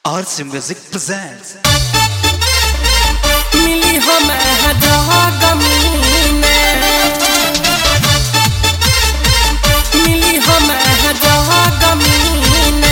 RC Music presents मिली हम जगमीन मिली हम जगमीन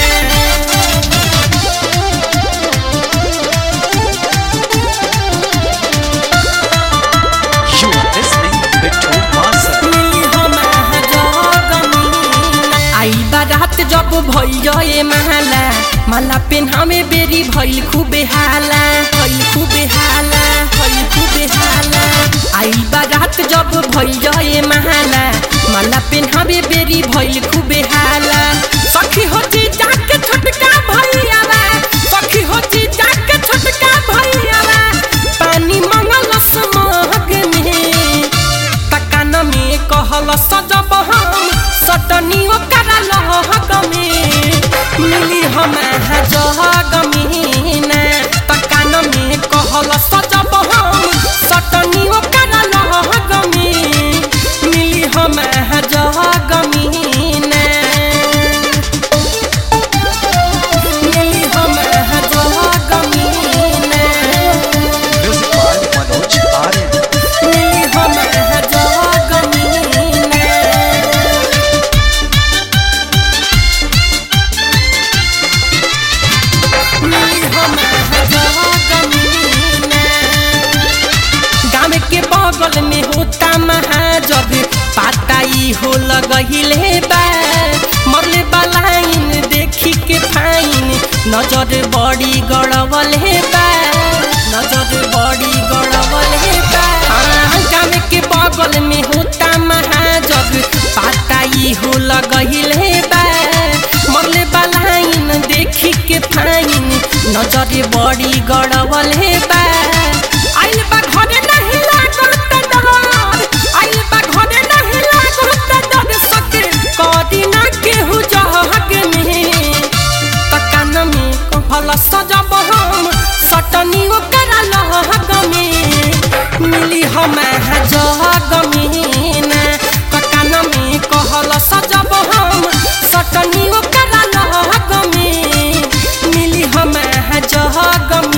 You are listening Bittu Master मिली हम जगमीन आई बारात जब भइल माला माला पेन्हामे बेरी भइल खूबे हाला भइल खूबे हाला भइल खूबे हाला आई बारात जब भइल माला माला पेन्हामे बेरी भइल खूबे हाला सखी होती जाके छोटका भइया सखी होती जाके छोटका भइया पानी मंगल समग में तकान में कहल सजब हम सटनी ओकर लहग में मिली हम जहग में तकान में कहल सजब हम सटनी ओकर लहग में मिली हम जहग में मिली हम जहग में Music by Manoj Aryan मिली हम जगमीन मिली हम जगमीन गाँव के बगल में होता महाजग पाताई हो लगहिले बा मरले बलाइन देखी के फाइन नजर बड़ी गड़बल हे बा नजर बड़ी गड़बल हे बा हाँ, गाँव के बगल में होता महाजग पाताई हो लगहिले बा मरले बलाइन देखी के फाइन नजर बड़ी गड़बल हे बा आइल बा घरे नहीं लागत डर आइल बा घरे नहीं लागत डर सके कदी ना केहू जहग में तकान में कहल सजब हम सटनी ओकर लहग में मिली हम जहग में तकान में कहल सजब हम सटनी ओकर लहग में मिली हम जहग में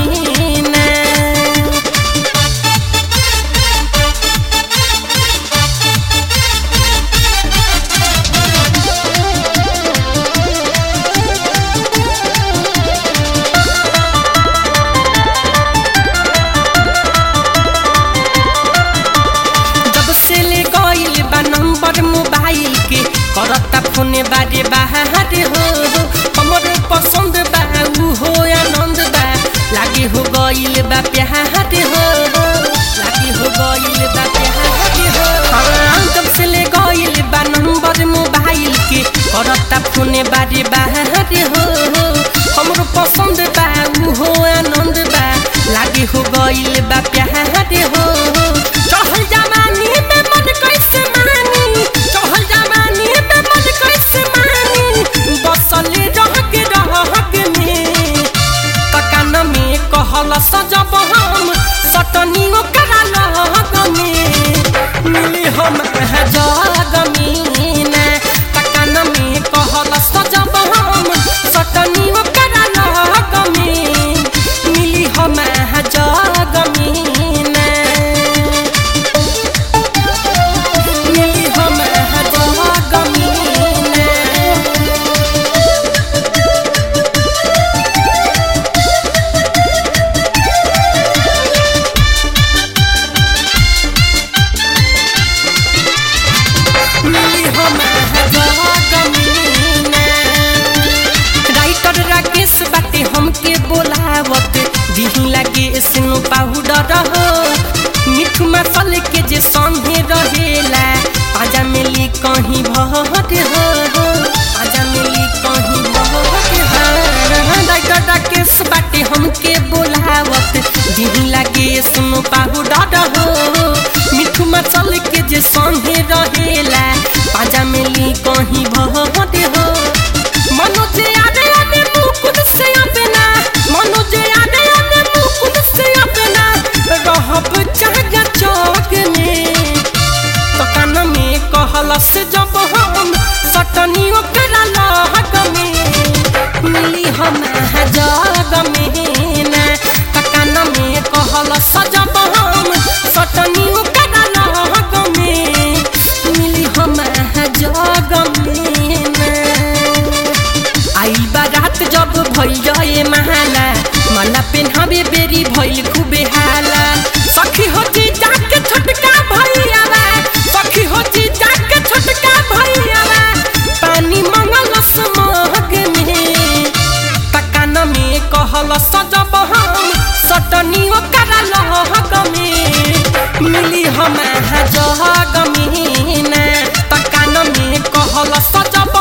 जब से ले गइल बा नंबर मोबाइल के करता फोन बारे बाहर हो हमर पसंद बा ऊ हो आनंद बा लागे हो गइल बा प्यार हो लागे हो गइल बा प्यार हो हाँ, जब से ले गइल बा नंबर मोबाइल के करता फोन बारे बाहर हो हमरो पसंद बा ऊ हो आनंद बा लागे हो गइल बा प्यार हो चहल जवानी में मन कैसे मानी चहल जवानी में मन कैसे मानी बसल रह के रह के में तकान में कहल सजब हम सटनी ओकर लहग में मिली हम जग में तकान में कहल सजब हम सटनी ओकर लहग में मिली हम जग में मिली हम जगमीन मिली हम जगमीन राइटर राकेश बाटे हमके बोलावत दिही लागे स्नो पाउडर हो मिठ मसल के जे संगे रहेला आजा मिली कहीं भहट हो आजा मिली कहीं भहट हो राइटर राकेश बाटे हमके बोलावत दिही लागे स्नो पाउडर हो मिठ मसल के जे संगे रहेला आजा मिली कहीं भहट हो मनोज आने आने मुकुट से अपना मनोज आने आने मुकुट से अपना रहब चाहगा चौक में तकान में कहल से जब हम सटनी ओकरा लहग में मिली हम जग में ना तकान में कहल सजब हम सटनी ओकरा लग में मिली हम जग में ना आइल बारात जब भइल जाए महाला माला पेन्हावे बेरी भइल खूबे हाला सखी होती जाके छोटका भैयावा सखी होती जाके छोटका भैयावा पानी मंगल समग में तकान में कहल सजब हम सटनी ओकरा लहग में मिली हम जग में ना तकान में कहल सजब